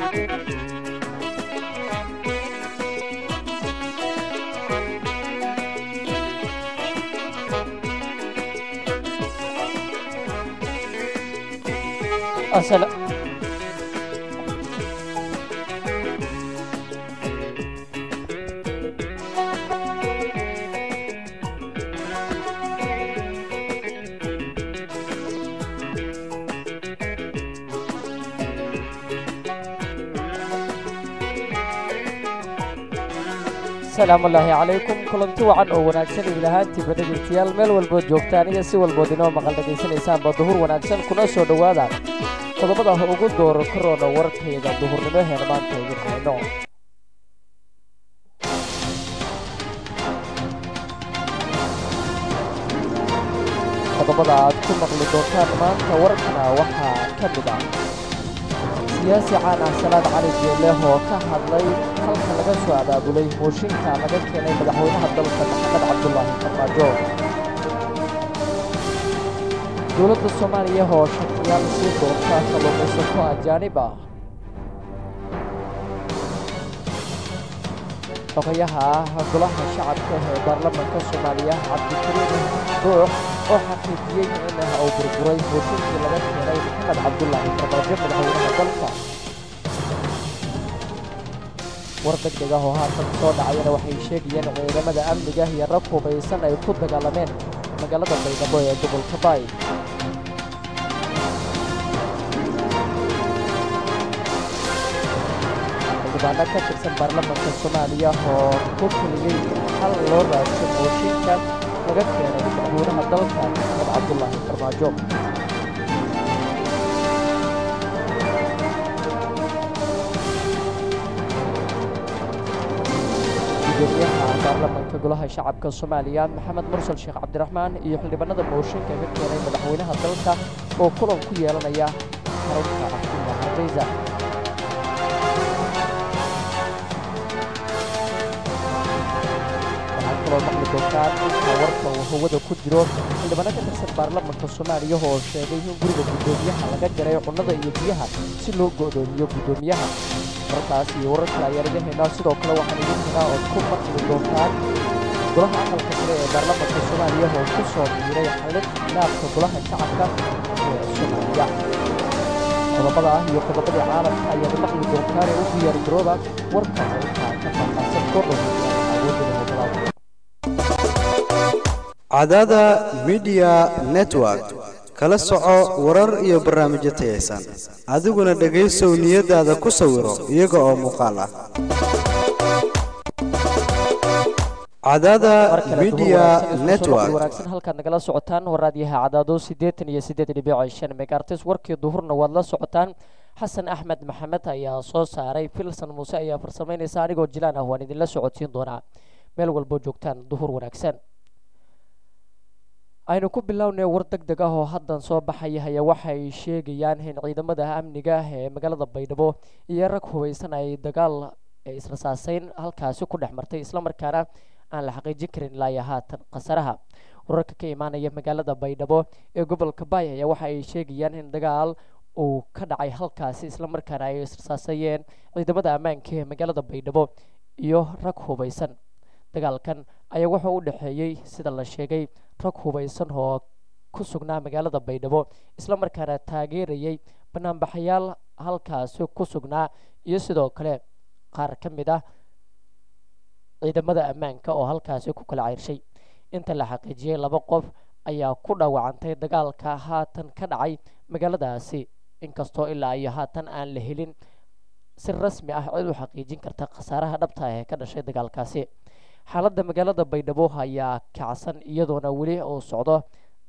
Asala- asalaamu ullaahi calaykum kulanti wacan oo wanaagsan ilahaantiiba dhegeystayaal meel walbood joogtaan iyo si walbood inoo maqal dhegaysanaysaanba duhur wanaagsan kuna soo dhowaada qodobada ugu dooro karoona warkayga duhurnimo heena maanta idin hayno qodobada aad ku maqli doontaan maanta warkana waxaa ka mid ah siyaasi caan ah salaad cali jeeleh oo ka hadlay halka laga soo abaabulay mooshinka laga keenay madaxweynaha dalka maxamed cabdulaahi farmaajo dowladda soomaaliya oo shakiyaal sii doonta kalluumaysato ajaanib ah xogayaha golaha shacabka ee baarlamaanka soomaaliya cabdikariim ruux oo xaqiijiyey in uu burburay mooshinkii laga keenay maxamed cabdulaahi farmaajo madaxweynaha dalka war degdeg ah oo haatan soo dhacayana waxay sheegayeen ciidamada amniga iyo rag hubaysan ay ku dagaalameen magaalada baydhabo ee gobolka baay xildhibaano ka tirsan baarlamaanka soomaaliya oo ku keliyey hal loo raadsan mooshinka laga keenay madaxweynaha dalka maxamed cabdulaahi farmaajo gudoomiyaha baarlamaanka golaha shacabka soomaaliya maxamed mursal sheekh cabdiraxmaan iyo xildhibaanada mooshinka ka keenay madaxweynaha dalka oo kulan ku yeelanaya xarunta cafima hargeysa waxaa kaloo maqli doontaan inta warka uu hawada ku jiro xildhibaano ka tirsan baarlamaanka soomaaliya oo sheegay in guriga guddoomiyaha laga jaray cunnada iyo biyaha si loo go'doomiyo guddoomiyaha warkaas iyo warar kale ayaan idin haynaa sidoo kale waxaan idin haynaa ood ku maqli doontaan golaha aqalka sare ee baarlamaanka soomaaliya oo ku soo biiray xallin khilaafka golaha shacabka ee soomaaliya qodobada ah iyo qodobadii caalamka ayaad maqli doontaan ee u diyaar garooba warka intaa ka faahfaahsan kordhow awoodda cadada midiya network kala soco warar iyo barnaamijyo tayaysan adiguna dhegaysow niyadaada ku sawiro iyaga oo muuqaal ah cadada midiya network wanaagsan halkaad nagala socotaan waraadyaha cadaado siddeetan iyo siddeed dhibic shan megaartis warkii duhurna waad la socotaan xasan axmed maxamed ayaa soo saaray filson muuse ayaa farsamaynaysa anigoo jilaan ah waan idinla socodsiin doonaa meel walbo joogtaan duhur wanaagsan aynu ku bilownay war deg deg ah oo haddan soo baxaya haya waxay sheegayaan in ciidamada amniga ee magaalada baydhabo iyo rag hubaysan ay dagaal israsaaseyn halkaasi ku dhex martay islamarkaana aan la xaqiijin karin ilaa iyo haatan khasaraha wararka ka imaanaya magaalada baydhabo ee gobolka baay ayaa waxa ay sheegayaan in dagaal uu ka dhacay halkaasi islamarkaana ay israsaaseeyeen ciidamada ammaanka ee magaalada baydhabo iyo rag hubaysan dagaalkan ayaa wuxuu u dhexeeyey sida la sheegay rag hubaysan oo ku sugnaa magaalada baydhabo islamarkaana taageerayay banaanbaxayaal halkaasi ku sugnaa iyo sidoo kale qaar ka mid ah ciidamada ammaanka oo halkaasi ku kala ceyrshay inta la xaqiijiyey laba qof ayaa ku dhaawacantay dagaalka haatan ka dhacay magaaladaasi inkastoo ilaa iyo haatan aan la helin si rasmi ah cid u xaqiijin karta khasaaraha dhabta ee ka dhashay dagaalkaasi xaaladda magaalada baydhabo ayaa kacsan iyadoona weli uu socdo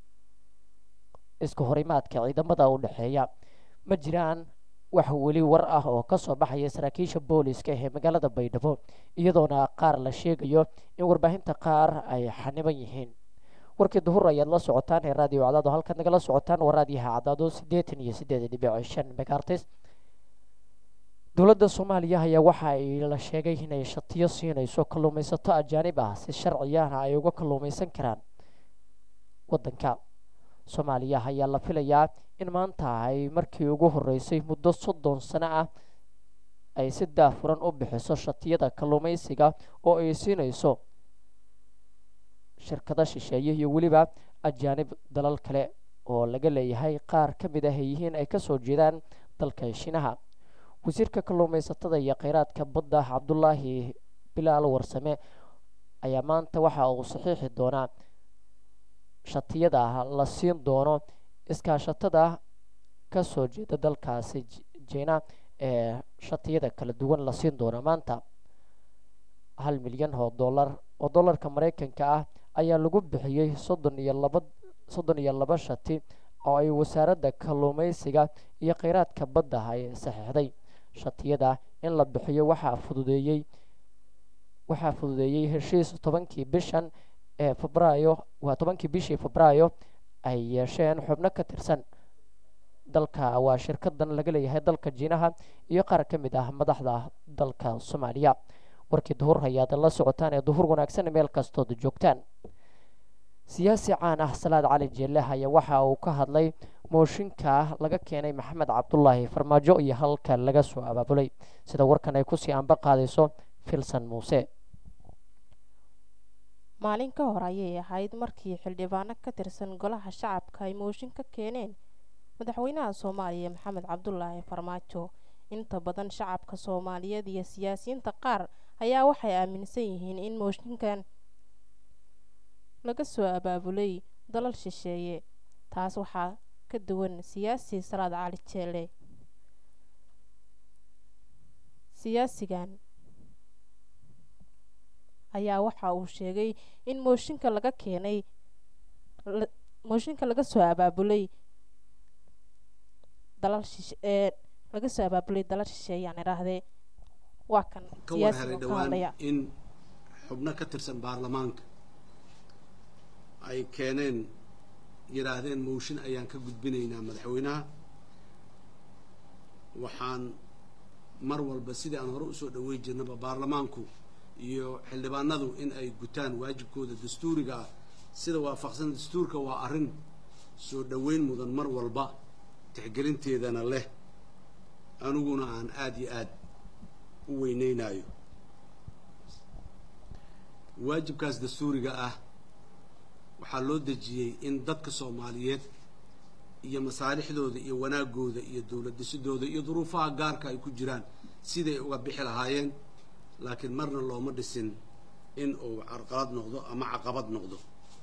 iska horimaadka ciidamada u dhexeeya ma jiraan wax weli war ah oo ka soo baxaya saraakiisha booliska ee magaalada baydhabo iyadoona qaar la sheegayo in warbaahinta qaar ay xaniban yihiin warkii duhur ayaad la socotaan ee raadiyo cadaado halkaad nagala socotaan waa raadiyaha cadaado siddeetan iyo siddeed dhibic shan megaartis dowladda soomaaliya ayaa waxa ay la sheegay inay shatiyo siinayso kalluumaysato ajaanib ah si sharciyana ay uga kalluumaysan karaan waddanka soomaaliya ayaa la filayaa in maanta ay markii ugu horeysay muddo soddon sano ah ay si daafuran u bixiso shatiyada kalluumaysiga oo ay siinayso shirkado shisheeye iyo weliba ajaanib dalal kale oo laga leeyahay qaar ka mid ah ay yihiin ay kasoo jeedaan dalka shiinaha wasiirka kalluumaysatada iyo kheyraadka badda cabdulaahi bilaal warsame ayaa maanta waxa uu saxiixi doonaa shatiyada la siin doono iskaashatada kasoo jeeda dalkaasi jina ee shatiyada kala duwan la siin doono maanta hal milyan oo dollar oo dollarka mareykanka ah ayaa lagu bixiyey soddon iyo laba soddon iyo laba shati oo ay wasaaradda kalluumaysiga iyo kheyraadka badda ay saxiixday shatiyada in la bixiyo waxaa fududeeyey waxaa fududeeyey heshiis tobankii bishan ee febraayo waa tobankii bishii febraayo ay yeesheen xubno ka tirsan dalka waa shirkadan laga leeyahay dalka jiinaha iyo qaar ka mid ah madaxda dalka soomaaliya warkii duhur hayaad la socotaan ee duhur wanaagsan meel kastood joogtaan siyaasi caan ah salaad cali jeelle ayaa waxa uu ka hadlay mooshinka laga keenay maxamed cabdulaahi farmaajo iyo halka laga soo abaabulay sida warkan ay kusii anba qaadayso filson muuse maalin ka hor ayay ahayd markii xildhibaano ka tirsan golaha shacabka ay mooshin ka keeneen madaxweynaha soomaaliya maxamed cabdulaahi farmaajo inta badan shacabka soomaaliyeed iyo siyaasiyiinta qaar ayaa waxay aaminsan yihiin in mooshinkan laga soo abaabulay dalal shisheeye taas waxaa ka duwan siyaasi salaad cali jeele siyaasigan ayaa waxa uu sheegay in mooshinka laga keenay mooshinka laga soo abaabulay dalal shishe ee laga soo abaabulay dalal shisheeye yaan idhaahdee waa kan ka war helay dhowaan in xubno ka tirsan baarlamaanka ay keeneen yidhaahdeen mooshin ayaan ka gudbinaynaa madaxweynaha waxaan mar walba sidii aan hore usoo dhaweyn jirnaba baarlamaanku iyo xildhibaanadu in ay gutaan waajibkooda dastuuriga ah sida waafaqsan dastuurka waa arrin soo dhoweyn mudan mar walba tixgelinteedana leh aniguna aan aada iyo aada u weyneynayo waajibkaas dastuuriga ah waxaa loo dejiyey in dadka soomaaliyeed iyo masaalixdooda iyo wanaagooda iyo dowlad dhisidooda iyo duruufaha gaarka ay ku jiraan siday uga bixi lahaayeen laakiin marna looma dhisin in uu carqalad noqdo ama caqabad noqdo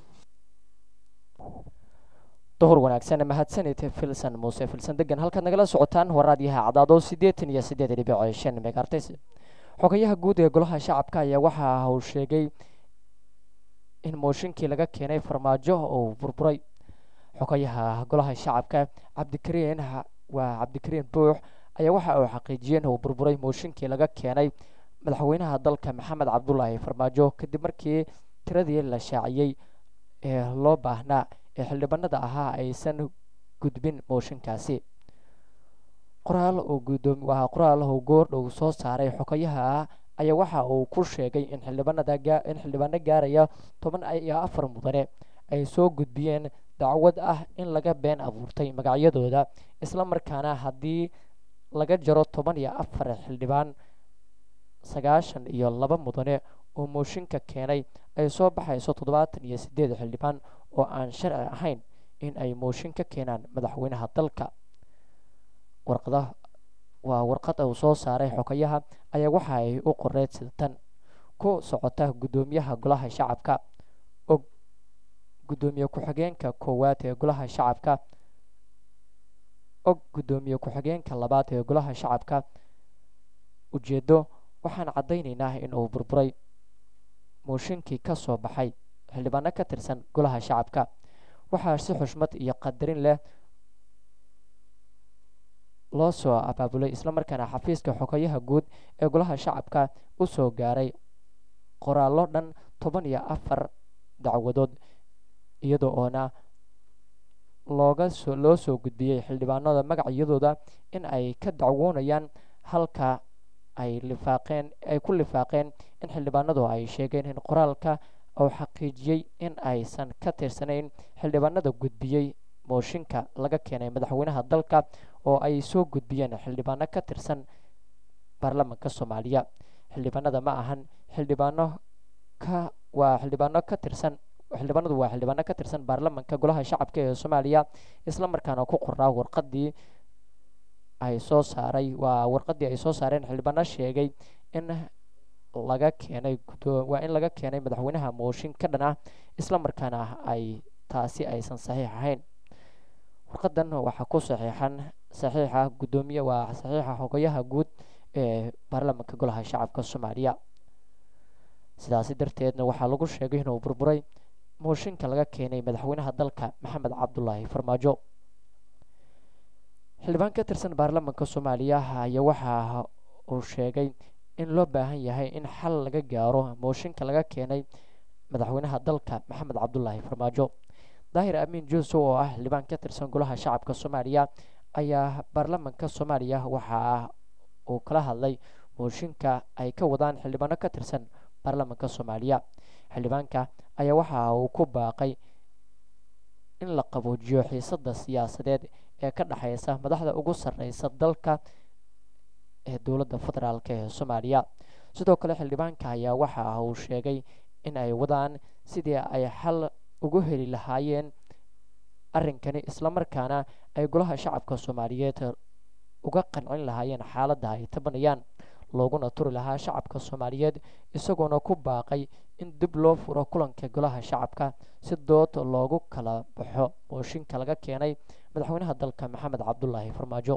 duhur wanaagsan mahadsanid filson muuse filson degan halkaad nagala socotaan waraadyaha cadaado siddeetan iyo siddeed dhibic shan megartis xogayaha guud ee golaha shacabka ayaa waxa uu sheegay in mooshinkii laga keenay farmaajo uu burburay xogayaha golaha shacabka cabdikariin waa cabdikariin buux ayaa waxa uu xaqiijiyey in uu burburay mooshinkii laga keenay madaxweynaha dalka maxamed cabdulaahi farmaajo kadib markii tiradii la shaaciyey ee loo baahnaa ee xildhibaanada ahaa aysan gudbin mooshinkaasi qoraal uu gudoomi waa qoraal uu goordhow soo saaray xogayaha ayaa waxa uu ku sheegay in xildhibaanada in xildhibaano gaaraya toban iyo afar mudane ay soo gudbiyeen dacwad ah in laga been abuurtay magacyadooda isla markaana haddii laga jaro toban iyo afar xildhibaan sagaashan iyo laba mudane oo mooshinka keenay ay soo baxayso toddobaatan iyo siddeed xildhibaan oo aan sharci ahayn in ay mooshin ka keenaan madaxweynaha dalka warqada waa warqad uu soo saaray xogayaha ayaa waxa ay u qoreed sida tan ku socota guddoomiyaha golaha shacabka og guddoomiye ku-xigeenka koowaad ee golaha shacabka og guddoomiye ku-xigeenka labaad ee golaha shacabka ujeeddo waxaan caddaynaynaa in uu burburay mooshinkii ka soo baxay xildhibaano ka tirsan golaha shacabka waxaa si xushmad iyo qadarin leh loo soo abaabulay islamarkaana xafiiska xogayaha guud ee golaha shacabka u soo gaaray qoraallo dhan toban iyo afar dacwadood iyada oona looga soo loo soo gudbiyey xildhibaanada magacyadooda in ay ka dacwoonayaan halka ay lifaaqeen ay ku lifaaqeen in xildhibaanadu ay sheegeen in qoraalka uu xaqiijiyey in aysan ka tirsanayn xildhibaanada gudbiyey mooshinka laga keenay madaxweynaha dalka oo ay soo gudbiyeen xildhibaano ka tirsan baarlamanka soomaaliya xildhibaanada ma ahan xildhibaano ka waa xildhibaano ka tirsan xildhibaanadu waa xildhibaano ka tirsan baarlamanka golaha shacabka ee soomaaliya isla markaana ku qornaa warqadii ay soo saaray waa warqadii ay soo saareen xildhibaano sheegay in laga keenay waa in laga keenay madaxweynaha mooshin ka dhan ah isla markaana ay taasi aysan saxiix ahayn warqadan waxaa ku saxiixan saxiixa guddoomiye waa saxiixa xogayaha guud ee baarlamanka golaha shacabka soomaaliya sidaasi darteedna waxaa lagu sheegay inuu burburay mooshinka laga keenay madaxweynaha dalka maxamed cabdulaahi farmaajo xildhibaan ka tirsan baarlamanka soomaaliya ayaa waxa uu sheegay in loo baahan yahay in xal laga gaaro mooshinka laga keenay madaxweynaha dalka maxamed cabdulaahi farmaajo daahir amiin juusow oo ah xildhibaan ka tirsan golaha shacabka soomaaliya ayaa baarlamanka soomaaliya waxa uu kala hadlay mooshinka ay ka wadaan xildhibaano ka tirsan baarlamanka soomaaliya xildhibaanka ayaa waxa uu ku baaqay in la qaboojiyo xiisada siyaasadeed ee ka dhexeysa madaxda ugu sarreysa dalka ee dowladda federaalk ee soomaaliya sidoo kale xildhibaanka ayaa waxa uu sheegay in ay wadaan sidii ay xal ugu heli lahaayeen arrinkani islamarkaana ay golaha shacabka soomaaliyeed uga qancin lahaayeen xaaladda ay tabanayaan looguna turi lahaa shacabka soomaaliyeed isagoona ku baaqay in dib loo furo kulanka golaha shacabka si dood loogu kala baxo mooshinka laga keenay madaxweynaha dalka maxamed cabdulaahi farmaajo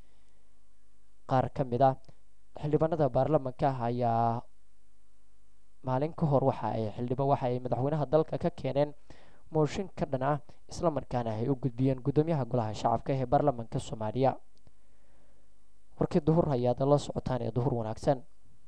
qaar ka mid ah xildhibaanada baarlamanka ayaa maalin ka hor waxa ay xildhiba waxa ay madaxweynaha dalka ka keeneen mooshin ka dhan ah islamarkaana ay u gudbiyeen guddoomiyaha golaha shacabka ee baarlamanka soomaaliya warkii duhur ayaad la socotaan ee duhur wanaagsan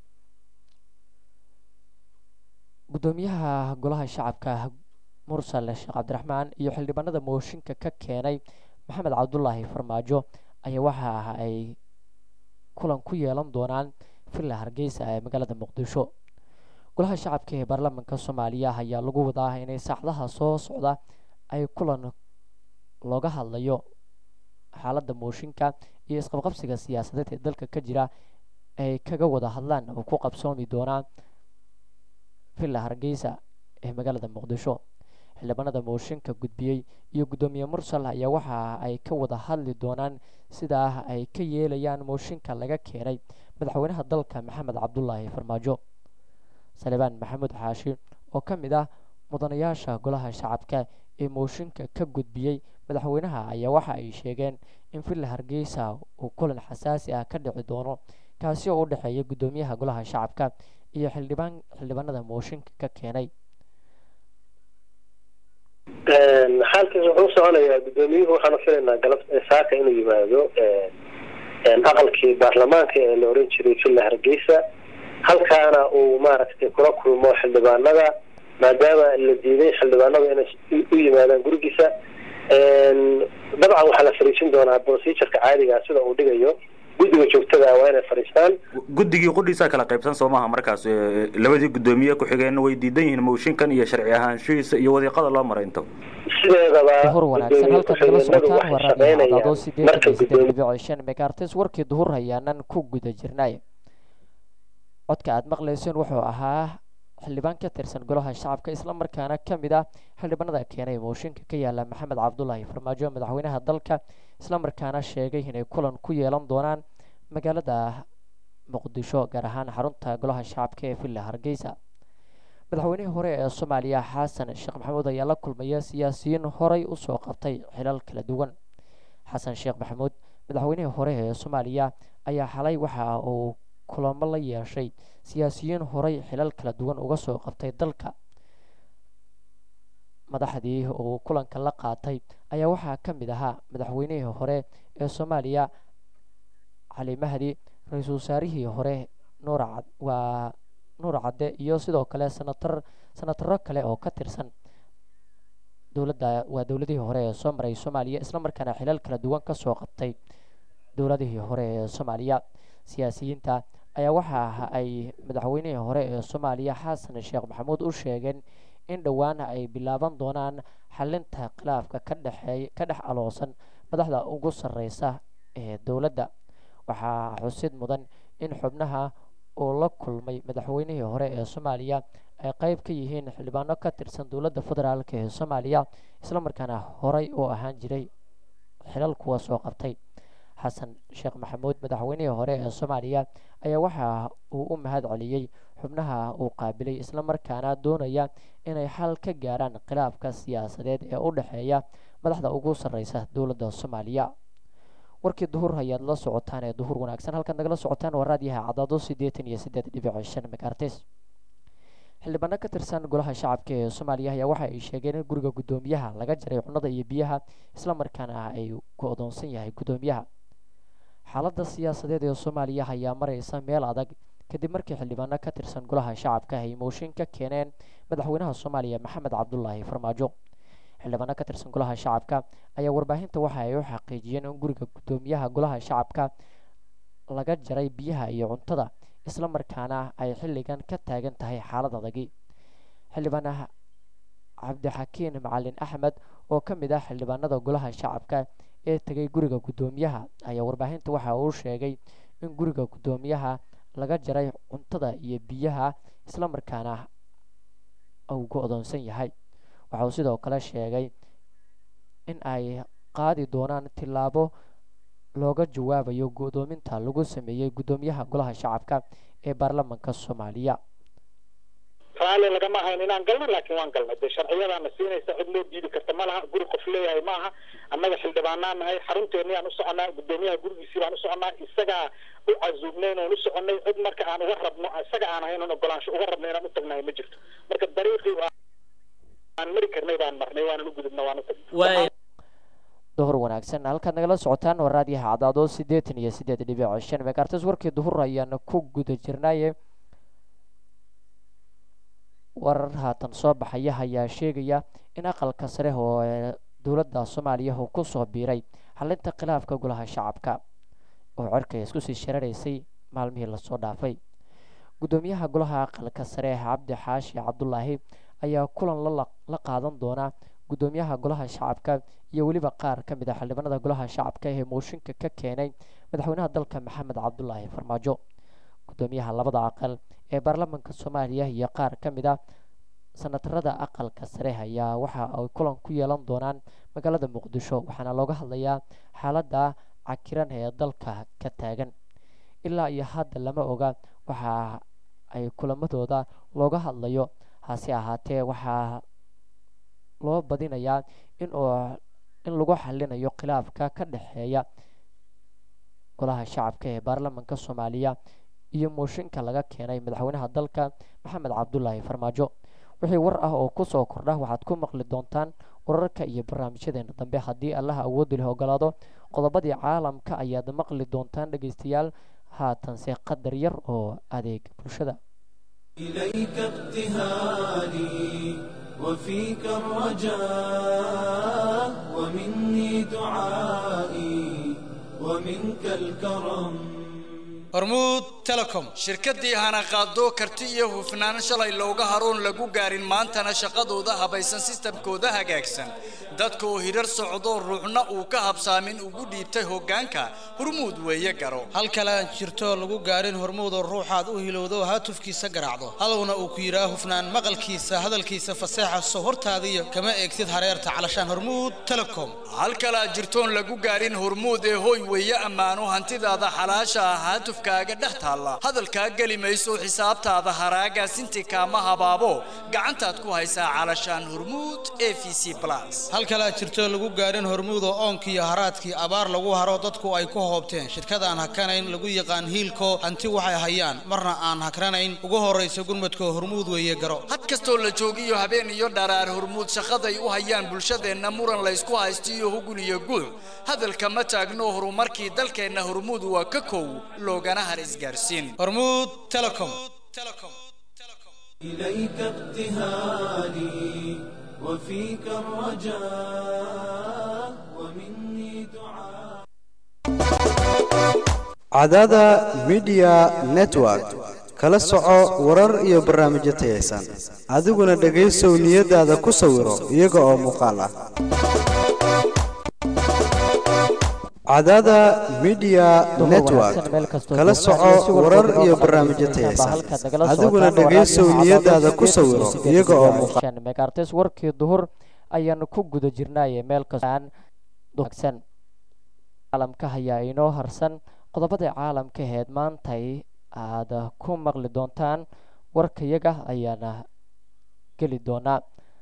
guddoomiyaha golaha shacabka mursale sheekh cabdiraxmaan iyo xildhibaanada mooshinka ka keenay maxamed cabdulaahi farmaajo ayaa waxa ay kulan ku yeelan doonaan villa hargeysa ee magaalada muqdisho golaha shacabka ee baarlamanka soomaaliya ayaa lagu wadaa inay saacadaha soo socda ay kulan looga hadlayo xaaladda mooshinka iyo isqabqabsiga siyaasadeed ee dalka ka jira ay kaga wada hadlaan oo ku qabsoomi doonaa villa hargeysa ee magaalada muqdisho xildhibaanada mooshinka gudbiyey iyo guddoomiye mursal ayaa waxa ay ka wada hadli doonaan sidaa ay ka yeelayaan mooshinka laga keenay madaxweynaha dalka maxamed cabdulaahi farmaajo salibaan maxamuud xaashi oo ka mid ah mudanayaasha golaha shacabka ee mooshinka ka gudbiyey madaxweynaha ayaa waxa ay sheegeen in villa hargeysa uu kulan xasaasi ah ka dhici doono kaasi oo u dhexeeya guddoomiyaha golaha shacabka iyo xildhibaan xildhibaanada mooshinka ka keenay xaalkiis wuxuu soconayaa guddoomiyuhu waxaanu filaynaa galab saaka inuu yimaado aqalkii baarlamaanka ee la oran jiray villa hargeysa halkaana uu maaragtay kula kulmo xildhibaanada maadaama la diiday xildhibaanada inay u yimaadaan gurigiisa dabcan waxaa la fariisin doonaa procedureka caadigaa sida uu dhigayo guddiga joogtada waa inay fadhiistaan guddigii qudhiisa kala qaybsan soo maaha markaas labadii guddoomiye ku-xigeenna way diidan yihiin mooshinkan iyo sharci ahaanshihiisa iyo wadiiqada loo maray inta sideedaba duhur wanaagsan halkan nagala socotaan waa raadiyo cadaado sideetan iyo sideed dhibic shan megaartis warkii duhur hayaanan ku guda jirnay codka aad maqlayseen wuxuu ahaa xildhibaan ka tirsan golaha shacabka islamarkaana ka mid ah xildhibaanada keenay mooshinka ka yaala maxamed cabdulaahi farmaajo madaxweynaha dalka islamarkaana sheegay inay kulan ku yeelan doonaan magaalada muqdisho gaar ahaan xarunta golaha shacabka ee villa hargeysa madaxweynihii hore ee soomaaliya xasan sheekh maxamuud ayaa la kulmaya siyaasiyiin horey usoo qabtay xilal kala duwan xasan sheekh maxamuud madaxweynihii hore ee soomaaliya ayaa xalay waxa uu kulamo la yeeshay siyaasiyiin horey xilal kala duwan uga soo qabtay dalka madaxdii uu kulanka la qaatay ayaa waxaa ka mid ahaa madaxweynihii hore ee soomaaliya cali mahdi ra-iisul wasaarihii hore nuur waa nuur cadde iyo sidoo kale sanatar sanataro kale oo ka tirsan dowladda waa dowladihii hore ee soo maray soomaaliya islamarkaana xilal kala duwan kasoo qabtay dowladihii hore ee soomaaliya siyaasiyiinta ayaa waxa ay madaxweynihii hore ee soomaaliya xasan sheekh maxamuud u sheegeen in dhowaan ay bilaaban doonaan xalinta khilaafka ka dhexeey ka dhex aloosan madaxda ugu sarreysa ee dowladda waxaa xusid mudan in xubnaha uu la kulmay madaxweynihii hore ee soomaaliya ay qeyb ka yihiin xildhibaano ka tirsan dowladda federaalk ee soomaaliya islamarkaana horey u ahaan jiray xilal kuwa soo qabtay xasan sheekh maxamuud madaxweynihii hore ee soomaaliya ayaa waxa uu u mahad celiyey xubnaha uu qaabilay islamarkaana doonaya inay xal ka gaaraan khilaafka siyaasadeed ee u dhexeeya madaxda ugu sarreysa dowladda soomaaliya warkii duhur ayaad la socotaan ee duhur wanaagsan halkaad nagala socotaan waa raadiyaha cadaado siddeetan iyo siddeed dhibic shan megaartis xildhibaano ka tirsan golaha shacabka ee soomaaliya ayaa waxa ay sheegeen in guriga guddoomiyaha laga jaray cunada iyo biyaha islamarkaana ay go-doonsan yahay guddoomiyaha xaaladda siyaasadeed ee soomaaliya ayaa mareysa meel adag kadib markii xildhibaano ka tirsan golaha shacabka ay mooshin ka keeneen madaxweynaha soomaaliya maxamed cabdulaahi farmaajo xildhibaano ka tirsan golaha shacabka ayaa warbaahinta waxa ay u xaqiijiyeen in guriga guddoomiyaha golaha shacabka laga jaray biyaha iyo cuntada islamarkaana ay xilligan ka taagan tahay xaalad adagi xildhibaanaha cabdixakiin macalin axmed oo ka mid ah xildhibaanada golaha shacabka ee tegay guriga guddoomiyaha ayaa warbaahinta waxa uu sheegay in guriga guddoomiyaha laga jaray cuntada iyo biyaha islamarkaana uu go-doonsan yahay waxa uu sidoo kale sheegay in ay qaadi doonaan tillaabo looga jawaabayo go-doominta lagu sameeyey guddoomiyaha golaha shacabka ee baarlamaanka soomaaliya raalli lagama ahayn inaan galno laakiin waan galnay dee sharciyadaana siinaysa cid loo diidi karta ma laha guri qof leeyahay maaha annaga xildhibaanaa nahay xarunteennii aan u soconaa guddoomiyaha gurigiisii baan u soconaa isagaa u casuubnayn oon u soconay cid marka aan uga rabno isaga aan ahayn oon ogolaansho uga rabno inaan u tagnahay ma jirto marka dariiqii aan mari karnay baan marnay waanan u gudubna waan u tagnay duhur wanaagsan halkaad nagala socotaan waa raadiyaha cadaado siddeetan iyo siddeed dhibic shan megaartis warkii duhur ayaana ku guda jirnaaye warar haatan soo baxaya ayaa sheegaya in aqalka sare oo dowladda soomaaliya uu kusoo biiray xalinta khilaafka golaha shacabka oo cerkay isku sii shararaysay maalmihii lasoo dhaafay guddoomiyaha golaha aqalka sare cabdi xaashi cabdulaahi ayaa kulan la qaadan doona guddoomiyaha golaha shacabka iyo weliba qaar ka mid a xildhibaanada golaha shacabka ee mooshinka ka keenay madaxweynaha dalka maxamed cabdulaahi farmaajo guddoomiyaha labada aqal ee baarlamaanka soomaaliya iyo qaar ka mid a sanatarada aqalka sare ayaa waxa ay kulan ku yeelan doonaan magaalada muqdisho waxaana looga hadlayaa xaaladda cakiran ee dalka ka taagan ilaa iyo hadda lama oga waxa ay kulamadooda looga hadlayo hase ahaatee waxaa loo badinayaa in uu in lagu xalinayo khilaafka ka dhexeeya golaha shacabka ee baarlamaanka soomaaliya iyo mooshinka laga keenay madaxweynaha dalka maxamed cabdulaahi farmaajo wixii war ah oo kusoo kordha waxaad ku maqli doontaan wararka iyo barnaamijyadeena dambe haddii allaha awooddu leh ogolaado qodobadii caalamka ayaad maqli doontaan dhegeystayaal haatanse qadar yar oo adeeg bulshada إليك ابتهالي وفيك الرجاء ومني دعائي ومنك الكرم hormuud telecom shirkaddii hana qaado karti iyo hufnaan shalay looga haroon lagu gaarin maantana shaqadooda habaysan sistamkooda hagaagsan dadka oo hirar socdo ruuxna uu ka habsaamin ugu dhiibtay hoggaanka hormuud weeye garo hal kale aan jirto lagu gaarin hormuudoo ruuxaad u hilowdo haatufkiisa garaacdo hadowna uu ku yidhaa hufnaan maqalkiisa hadalkiisa faseexa soo hortaadiyo kama eegtid hareerta calashaan hormuud telecom hal kale aan jirtoon lagu gaarin hormuud ee hoy weeye ammaano hantidaada xalaasha ah haatufkaaga dhex taalla hadalkaa geli mayso xisaabtaada haraaga sinti kaama habaabo gacantaad ku haysaa calashaan hormuud e v c plus hal kale aad jirto lagu gaarin hormuud oo oonkiiyo haraadkii abaar lagu haro dadku ay ku hoobteen shirkadaan hakanayn lagu yaqaan hiilko hanti waxay hayaan marna aan hakranayn ugu horraysa gurmadko hormuud weeye garo had kastoo la joogiyo habeen iyo dharaar hormuud shaqaday u hayaan bulshadeenna muran laysku haysto iyo hugul iyo guuc hadalka ma taagno horumarkii dalkeenna hormuud waa ka kow loogana har isgaarsiin hormuud telecom إليك ابتهالي وفيك الرجاء ومني دعاء cadada midiya network kala soco warar iyo barnaamijyo tayaysan adiguna dhegaysow niyadaada ku sawiro iyaga oo muuqaal ah cadaada midiya network kala soco warar iyo barnaamijyo tayaysan adiguna dhegaysow niyadaada ku sawiro iyaga oo muuqaal megaartes warkii duhur ayaanu ku guda jirnaaye meel kastaan duhagsan caalamka ayaa inoo harsan qodobada caalamka aheed maantay aad ku maqli doontaan warkayaga ayaana geli doonaa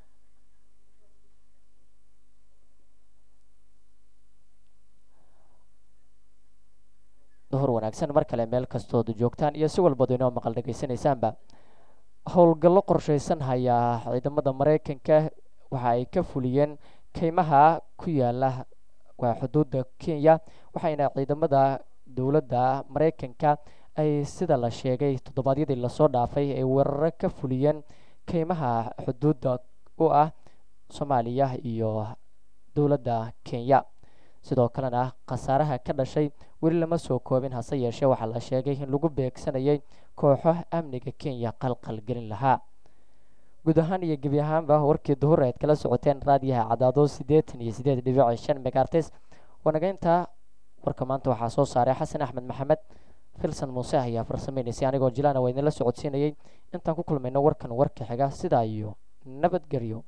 duhur wanaagsan mar kale meel kastooda joogtaan iyo si walbadu inoo maqal dhegaysanaysaanba howlgallo qorshaysan hayaa ciidamada maraykanka waxa ay ka fuliyeen keymaha ku yaala waa xuduudda kenya waxayna ciidamada dowladda maraykanka ay sida la sheegay toddobaadyadii lasoo dhaafay ay weeraro ka fuliyeen keymaha xuduudda u ah soomaaliya iyo dowladda kenya sidoo kalena khasaaraha ka dhashay weli lama soo koobin hase yeeshee waxaa la sheegay in lagu beegsanayay kooxo amniga kenya qalqal gelin lahaa guud ahaan iyo gebi ahaanba warkii duhur eed kala socoteen raadiyaha cadaado siddeetan iyo siddeed dhibici shan megaartes wanageynta warka maanta waxaa soo saaray xasan axmed maxamed filson muuse ayaa farsameynaysay anigoo jilaana waa idinla socodsiinayay intaan ku kulmayno warkan warka xiga sidaa iyo nabadgelyo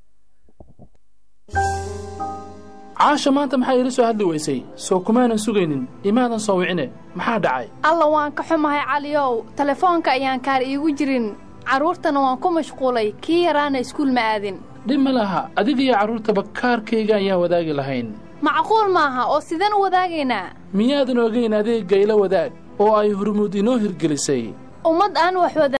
caasha maanta maxaa iila soo hadli weysay soo kumaanan sugaynin imaadan soo wicine maxaa dhacay alla waan ka xumahay caliyow telefoonka ayaan kaar iigu jirin carruurtana waan ku mashquulay kii yaraana iskuul ma aadin dhib ma laha adigiyo carruurtaba kaarkayga ayaan wadaagi lahayn macquul maaha oo sideen u wadaagaynaa miyaadan ogayn adeegga ila wadaag oo ay hurmuud inoo hirgelisay ummad aan wax wada